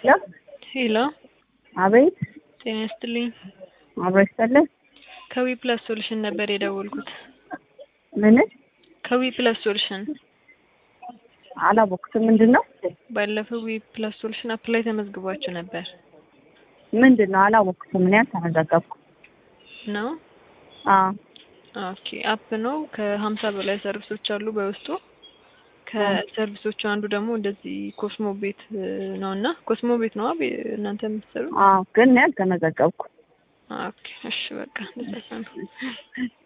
ሄሎ ሄሎ አቤት ጤና ይስጥልኝ። አብሮ ይስጥልን። ከዊ ፕላስ ሶሉሽን ነበር የደወልኩት። ምን ከዊ ፕላስ ሶሉሽን አላወቅሁትም። ምንድን ነው ባለፈው ዊ ፕላስ ሶሉሽን አፕ ላይ ተመዝግባችሁ ነበር ምንድን ነው አላወቅሁትም። እኔ አልተመዘገብኩም። ነው? አዎ ኦኬ አፕ ነው። ከሀምሳ በላይ ሰርቪሶች አሉ በውስጡ። ከሰርቪሶቹ አንዱ ደግሞ እንደዚህ ኮስሞ ቤት ነው እና ኮስሞ ቤት ነው እናንተ የምትሰሩት? አዎ፣ ግን እኔ አልተመዘገብኩም። ኦኬ እሺ፣ በቃ እንደዛ ነው።